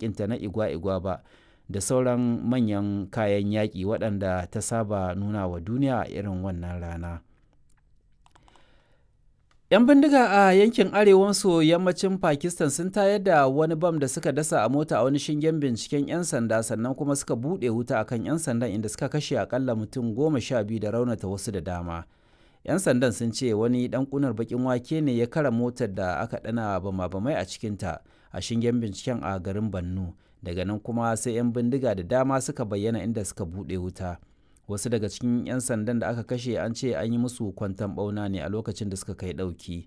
yaƙinta na igwa-igwa ba da sauran manyan kayan yaƙi waɗanda ta saba nuna wa duniya a irin wannan rana. 'Yan bindiga a yankin arewa maso yammacin Pakistan sun tayar da wani bam da suka dasa a mota a wani shingen binciken 'yan sanda sannan kuma suka buɗe wuta akan 'yan sandan inda suka kashe akalla mutum goma sha biyu da raunata wasu da dama. 'Yan sandan sun ce wani ɗan ƙunar baƙin wake ne ya kara motar da aka ɗana bama-bamai a cikinta a shingen binciken a garin Bannu. Daga nan kuma sai 'yan bindiga da dama suka bayyana inda suka buɗe wuta. wasu daga cikin 'yan sandan da aka kashe an ce an yi musu kwanton bauna ne a lokacin da suka kai ɗauki